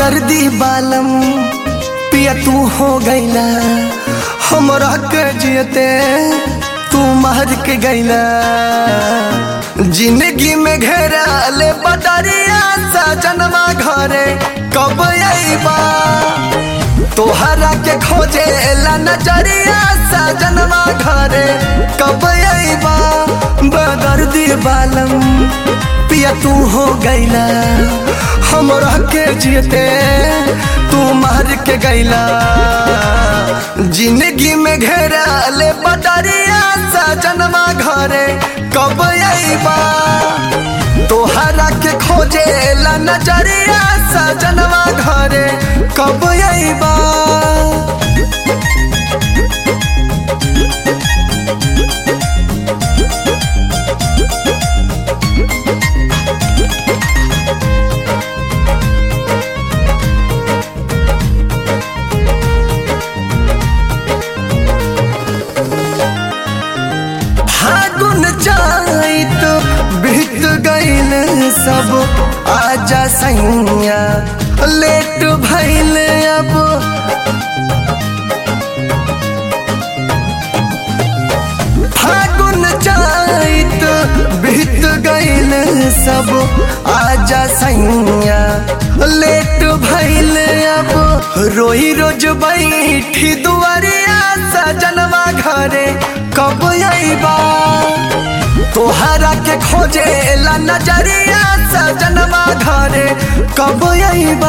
बेदर्दी बालम पिया तू हो गईला हमरा के जियते तू मार के गईला जिंदगी में घेरा ले बदरिया सजनमा घरे कब अइबा तोहरा के खोजे ला नजरिया सजनमा घरे कब अइबा बेदर्दी बालम पिया तू हो गईला हमरा के जियते तू मार के गईला जिंदगी में घेरा ले बदरिया सजनमा घरे कब अइबा तोहरा के खोजे ला नजरिया सजनवा घरे कब अइबा फागुन जाइत बीत गईल सब आजा सैया लेट भइल अब फागुन जाइत बीत गईल सब आजा सैया लेट भइल अब रोई रोज बैठी दुआरिया सजनवा घरे कब अइबा तोहरा के खोजे ला नजरिया सजनवा घरे कब अइबा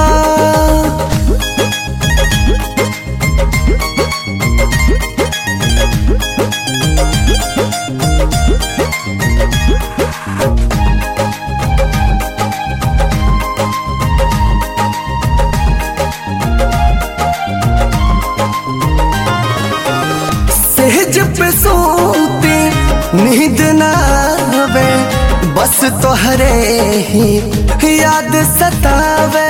सेज पे सोते नींद ना आवे बस तोहरे ही याद सतावे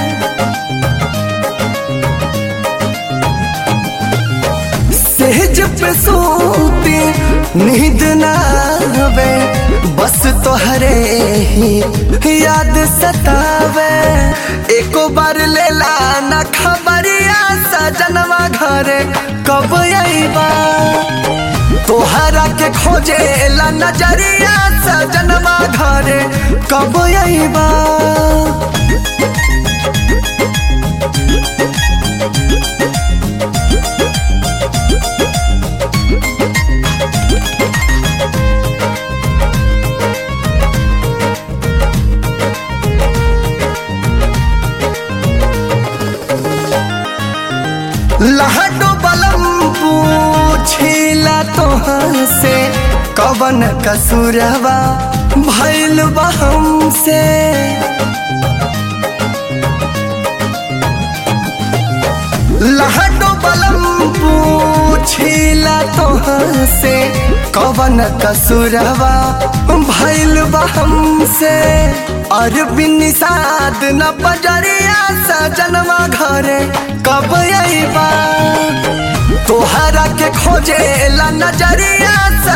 सेज पे सोते नींद ना आवे बस तोहरे ही याद सतावे एको बार लेला ना खबरिया सजनवा घरे कब अइबा तोहरा के खोजे ला नजरिया सजनवा घरे कब अइबा लहडो बलम पूछिला तोहर से कवन कसूरवा भइल बा हमसे लहडो बलम पूछिला तोहर से कवन कसूरवा भइल बा हमसे अरबिन साद न बजरिया सजनवा घरे कब अइबा तोहरा के खोजे ला नजरिया